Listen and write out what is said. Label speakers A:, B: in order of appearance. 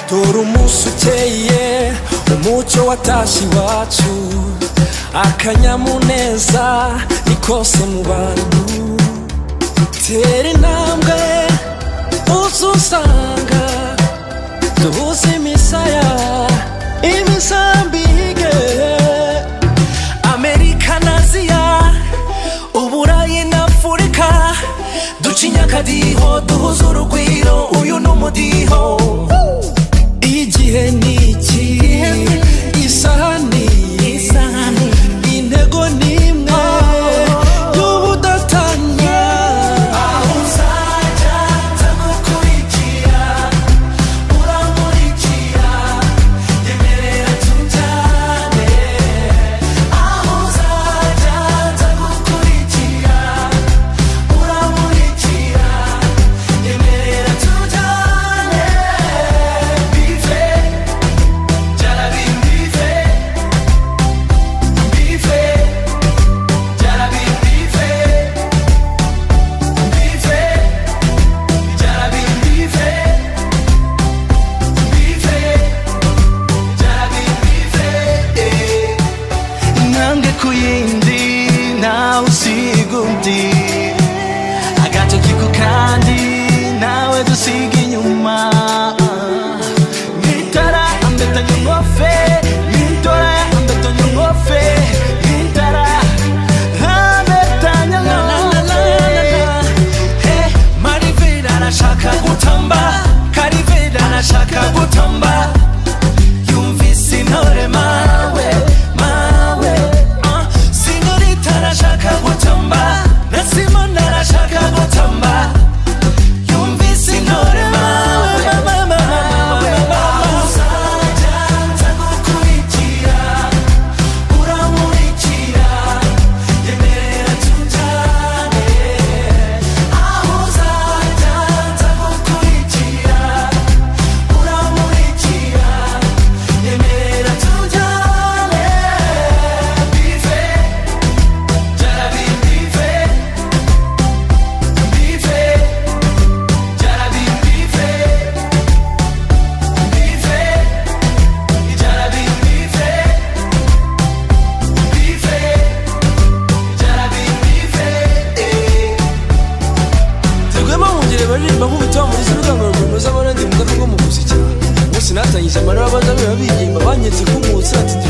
A: dore umunsi ukeye umucyo watashye iwacu akanyamuneza ni kose mu bantu tera intambwe uzi usanga duhuze imisaya imizambige amerika na aziya uburayi na afurika duca inyakadiho duhuze urugwiro uyu ni umudiho igihe ni iki isaha ni iyi intego ni imwe y'ubudatanya aho uzajya ndagukurikira urankurikira yemerera tujyane aho uzajya ndagukurikira urankurikira yemerera tujyane bive byarabi bive bive byarabi bive bive byarabi bive bive byarabi bive intambwe ku yindi nawe usiga undi agatoki ku kandi nawe dusiga inyuma nitara ambetanyo ngofe nitara ambetanyo ngofe nitara ambetanyo ngofe Hey, marivera arashaka gutamba karivera arashaka gutamba yumvise intore mawe mawe ah. sinyorita arashaka gutamba na simona arashaka gutamba yumvise intore mawe mawe mawe mawe uzajya nzagukurikira uramurikira yemerera tujyane aho uzajya nzagukurikira uramurikira yemerera tujyane bive byarabi bive bive byarabi bive bive byarabi bive bive byarabi bive twebwemo mwongere baririmba nk'ubutumwa muri izo rwego runoza abana ndi mu gato ko mu muziki ubu sinatangije amara y'abaza biba bigimba banyetse ko mu nsatsi